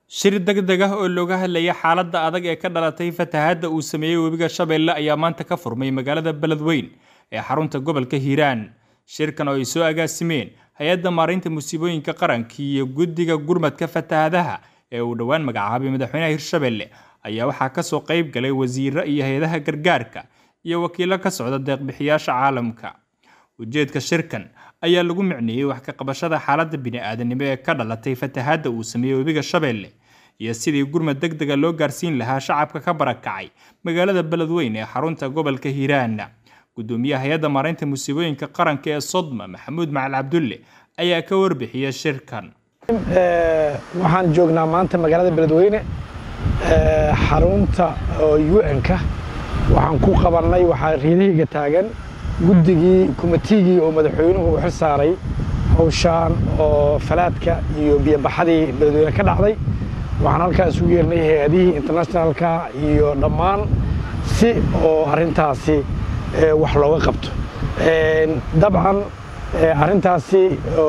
Shir degdeg ah oo looga hadlayay xaaladda adag ee ka dhalatay fatahaadda uu sameeyey webiga Shabeelle ayaa maanta ka furmay magaalada Beledweyne ee xarunta gobolka Hiiraan. Shirkan oo ay soo agaasimeen hay-adda maareynta musiibooyinka qaranka iyo guddiga gurmadka fatahaadaha ee uu dhowaan magacaabay madaxweynaha Hirshabelle ayaa waxaa ka soo qayb galay wasiirro iyo hay-adaha gargaarka iyo wakiillo ka socda deeq-bixiyaasha caalamka. Ujeedka shirkan ayaa lagu micneeyey wax ka qabashada xaaladda bini'aadanimo ee ka dhalatay fatahaadda uu sameeyey webiga Shabeelle iyo sidii gurmad degdeg ah loo gaarsiin lahaa shacabka ka barakacay magaalada Beledweyne ee xarunta gobolka Hiiraan. Gudoomiyaha hay-adda maareynta musiibooyinka qaranka ee Sodma Maxamuud Macali Cabdulle ayaa ka warbixiyay shirkan. waxaan joognaa maanta magaalada beledweyne xarunta un-ka waxaan ku qabannay waxaa riidahayga taagan guddigii kumitigii oo madaxweynuhu u xil saaray hawshaan oo falaadka iyo biyobaxadii beledweyne ka dhacday waxaan halkaa isugu yeernay hay-adihii internationalka iyo dhammaan si oo arrintaasi wax looga qabto dabcan arrintaasi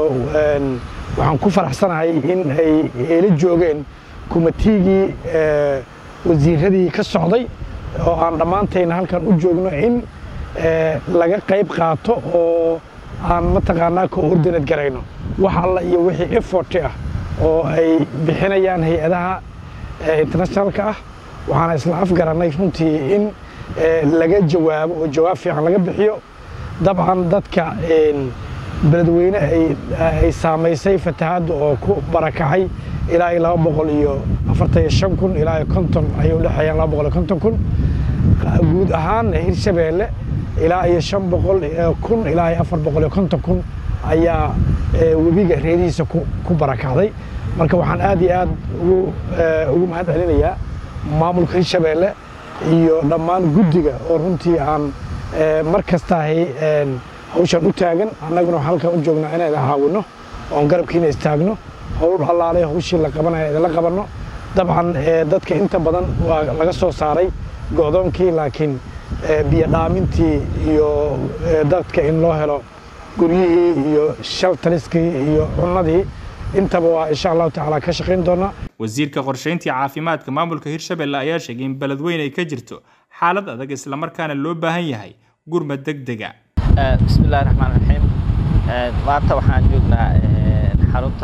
waxaan ku faraxsanahay in ay eela joogeen kumitigii wasiiradii ka socday oo aan dhammaantayna halkan u joogno in laga qayb qaato oo aan mataqaanaa coordinate garayno wax alla iyo wixii effort ah oo ay bixinayaan hay-adaha internationalka ah waxaana isla afgarannay runtii in laga jawaabo oo jawaab fiican laga bixiyo dabcan dadka beledweyne ay saamaysay fatahaadda oo ku barakacay ilaa iyo laba boqol iyo afartan iyo shan kun ilaa iyo konton ayay udhexeeyaan laba boqol iyo konton kun guud ahaanna hirshabeelle ilaa iyo shan boqol kun ilaa iyo afar boqol iyo konton kun ayaa webiga reedihiisa ku barakacday marka waxaan aad iyo aad ugu mahad celinayaa maamulka hirshabeelle iyo dhammaan guddiga oo runtii aan mar kastahay hawshaan u taagan annaguna halkaan u joognaa inaan caawinno oon garabkiina istaagno howl allaalay hawshii la qabanaya idinla qabanno dabcan dadka inta badan waa laga soo saaray go'doonkii laakiin biyo dhaamintii iyo dadka in loo helo guryihii iyo shaltaliskii iyo cunnadii intaba waa insha allahu tacaala ka shaqayn doonaa wasiirka qorshayntii caafimaadka maamulka hirshabelle ayaa sheegay in beledweyne ay ka jirto xaalad adag islamarkaana loo baahan yahay gurmad degdega bismi illahi raxmaan raxiim maanta waxaan joognaa xarunta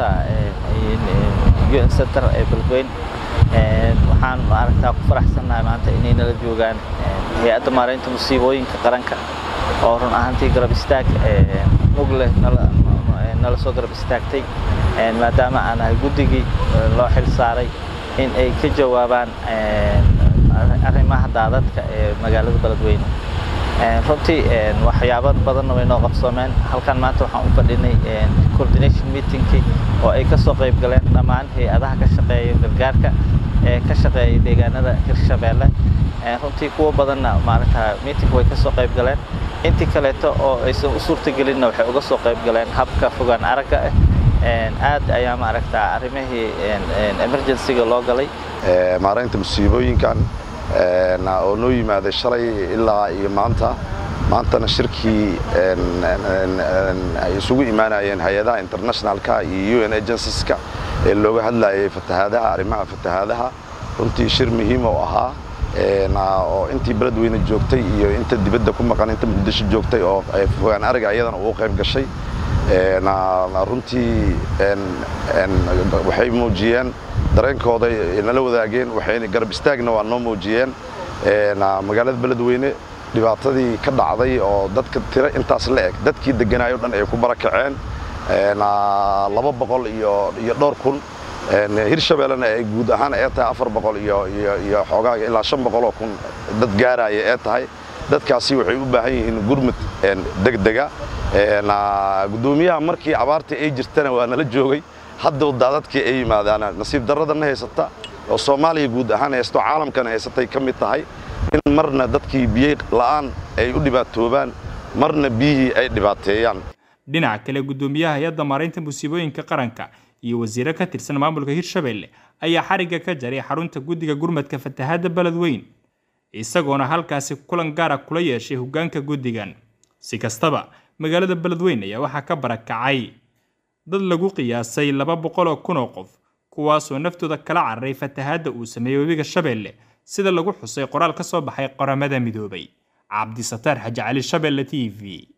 un center ee beledweyne waxaan maaragtaa ku faraxsannahay maanta inay nala joogaan hay-adda maareynta musiibooyinka qaranka oo run ahaantii garab istaag mug leh nala soo garab istaagtay maadaama aan ahay guddigii loo xil saaray in ay ka jawaabaan arrimaha daadadka ee magaalada beledweyne runtii waxyaabo badanna way noo qabsoomeen halkan maanta waxaan u fadhinay coordination meetingkii oo ay ka soo qayb galeen dhammaan hay-adaha ka shaqeeya gargaarka ee ka shaqeeya deegaanada hirshabeelle runtii kuwa badanna maaragta meeting way ka soo qayb galeen intii kaleeto oo aysan u suurtagelinna waxay uga soo qayb galeen habka fogaan aragga ah aad ayaa maaragta arrimihii emergencyga loo galay maareynta musiibooyinkan oo noo yimaaday shalay ilaa iyo maanta maantana shirkii ay isugu imaanayeen hay-adaha internationalka iyo un agenceska ee looga hadlayay fatahaadaha arrimaha fatahaadaha runtii shir muhiim oo ahaa oo intii beledweyne joogtay iyo inta dibadda ku maqan inta muqdisho joogtay oo fogaan ariga iyadana ugu qayb gashay runtii waxay muujiyeen dareenkooda nala wadaageen waxayna garab istaagna waa noo muujiyeen magaalada beledweyne dhibaatadii ka dhacday oo dadka tiro intaas la eg dadkii deganaayo dhan ay ku barakaceen laba boqol iyo dhowr kun hirshabellena ay guud ahaan ee tahay afar boqol iyo xoogaaga ilaa shan boqoloo kun dad gaaraya ee tahay dadkaasi waxay u baahan yihiin gurmud degdega guddoomiyaha markii abaartii ay jirtana waa nala joogay hadda daadadkii ay yimaadaan nasiib darradana haysata oo soomaaliya guud ahaan haysto caalamkana haysatay ka mid tahay in marna dadkii biyo la'aan ay u dhibaatoobaan marna biyihii ay dhibaateeyaan dhinaca kale guddoomiyaha hay-adda maareynta musiibooyinka qaranka iyo wasiiro ka tirsan maamulka hirshabelle ayaa xarigga ka jaray xarunta guddiga gurmadka fatahaadda beledweyne isagoona halkaasi kulan gaara kula yeeshay hoggaanka guddigan si kastaba magaalada beledweyne ayaa waxaa ka barakacay dad lagu qiyaasay laba boqol oo kun oo qof kuwaasoo naftooda kala cararay fatahaadda uu sameeyey webiga shabeelle sida lagu xusay qoraal ka soo baxay qoramada midoobay cabdisataar xaji cali shabeelle t v